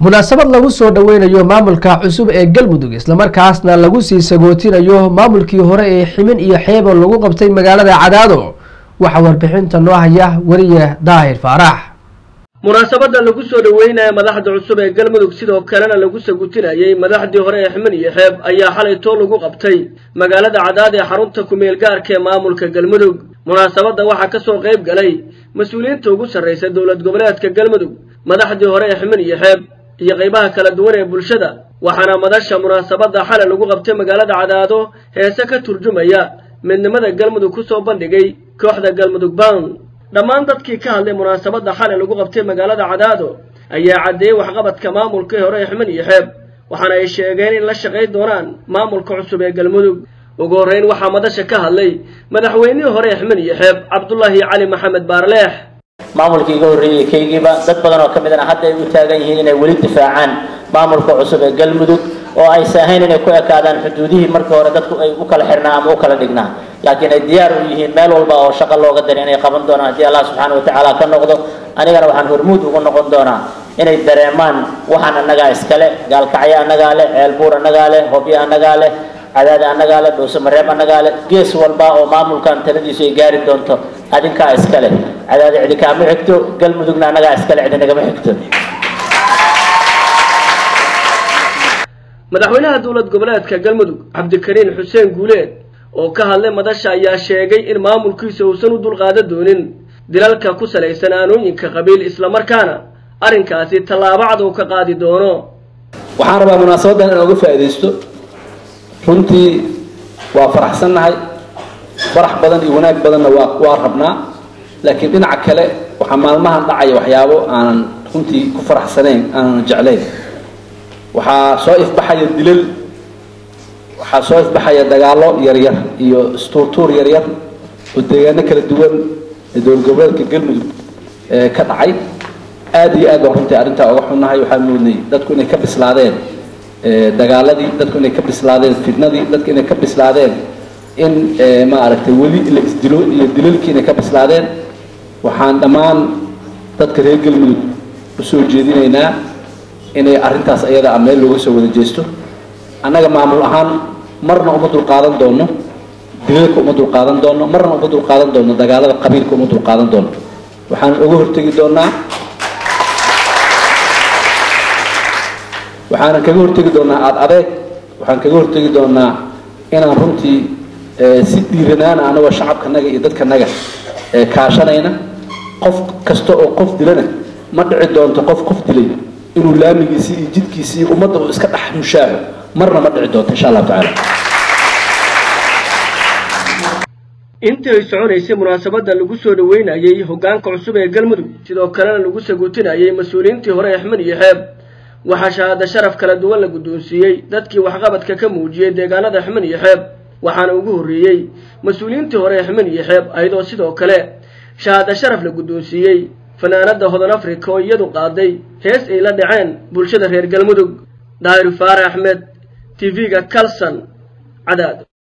munaasabad lagu soo dhoweynayo maamulka cusub ee galmudug islamarkaasna lagu sii sagootinayo maamulkii hore ee ximin iyo xeebo lagu qabtay magaalada cadaado waxaa warbixinta noo haya weliye daahir faarax munaasabada lagu soo dhoweynaya madaxda cusub ee galmudug sidoo kalena lagu sagutinayay madaxdii hore ee ximin iyo xeeb ayaa xalay too lagu qabtay magaalada cadaad ee xarunta kumeel gaarka ee maamulka galmudug munaasabadda waxaa ka soo qayb galay mas-uuliyiinta ugu sarraysa dowlad goboleedka galmudug madaxdii hore ee ximin iyo xeeb iyo qaybaha kala duwan ee bulshada waxaana madasha munaasabadda xalay lagu qabtay magaalada cadaado heese ka turjumaya midnimada galmudug ku soo bandhigay kooxda galmudug bound dhammaan dadkii ka hadlay munaasabadda xalay lagu qabtay magaalada cadaado ayaa caddeeyey waxqabadka maamulkii hore ee ximin iyo xeeb waxaana ay sheegeen in la shaqayn doonaan maamulka cusub ee galmudug ugu horreyn waxaa madasha ka hadlay madaxweynihii hore ee ximin iyo xeeb cabdulaahi cali maxamed baarleex maamulkii iga horreeyey kaygiiba dad badan oo ka midana hadda ay u taagan yihiin inay weli difaacaan maamulka cusub ee galmudug oo aysa ahayn inay ku ekaadaan xuduudihii markii hore dadku ay u kala xirnaa ama u kala dhignaa laakiin ay diyaar u yihiin meel walba oo shaqo looga dara inay qaban doonaan haddii allah subxaana watacaala ka noqdo anigana waxaan hormuud ugu noqon doonaa inay dareemaan waxaan annagaa iskale gaalkacyo annagaa leh ceelbuur annagaa leh hobyo annagaa leh cadaada annagaa leh dhuuse mareeb annagaa leh gees walba oo maamulkan taladiisu ay gaari doonto adinkaa iskale cadaada cidi kaama xigto galmudugna annagaa iskale cidi nagama xigto madaxweynaha dowlad goboleedka galmudug cabdikariin xuseen guuleed oo ka hadlay madasha ayaa sheegay in maamulkiisa uusan u dulqaadan doonin dilalka ku salaysan aanooyinka qabiil islamarkaana arrinkaasi tallaabo cad uu ka qaadi doono waxaan rabaa munaasabaddan inaan uga faa'iidaysto runtii waa faraxsannahay farax badan iyo wanaag badanna waa waa rabnaa laakiin dhinaca kale waxaa maalmahan dhacaya waxyaabo aanan runtii ku faraxsanayn aanan jeclayn waxaa soo ifbaxaya dilal waxaa soo ifbaxaya dagaallo yaryar iyo istuurtuur yaryar oo deegaano kala duwan ee dowlad goboleedka galmudug ka dhacay aada iyo aad baan runtii arrintaa uga xunnahay waxaan moodnay dadku inay ka bislaadeen dagaaladii dadku inay ka bislaadeen fitnadii dadku inay ka bislaadeen in maaragtay weli la isdilo iyo dilalkii inay ka bislaadeen waxaan dhammaan dadka reer galmudug usoo jeedinaynaa inay arrintaas ayada a meel looga soo wada jeesto annaga maamul ahaan marna uma dulqaadan doono dilalka uma dulqaadan doono marna uma dulqaadan doono dagaalada qabiilka uma dulqaadan doono waxaan uga hortegi doonaa waxaanan kaga hortegi doonaa aada adeeg waxaan kaga hortegi doonaa inaan runtii si dhiiranaana anagoo shacabkanaga iyo dadkanaga kaashanayna qof kasta oo qof dilana ma dhici doonto qof qof dilay inuu laamigiisii iyo jidkiisii iyo ummadda uu iska dhex mushaaxo marna ma dhici doonto insha allahu tacaala intii ay soconaysay munaasabadda lagu soo dhoweynayay hoggaanka cusub ee galmudug sidoo kalena lagu saguutinayay mas-uuliyiintii hore ee xmed iyo xeeb waxaa shahaado sharaf kala duwan la guddoonsiiyey dadkii waxqabadka ka muujiyey deegaanada xmed iyo xeeb waxaana ugu horreeyey mas-uuliyiintii hore ee xmed iyo xeeb ayadoo sidoo kale shahaado sharaf la guddoonsiiyey fanaanada hodan africa oo iyadu qaaday hees ay la dhaceen bulshada reer galmudug daahir faare axmed tv-ga calson cadaad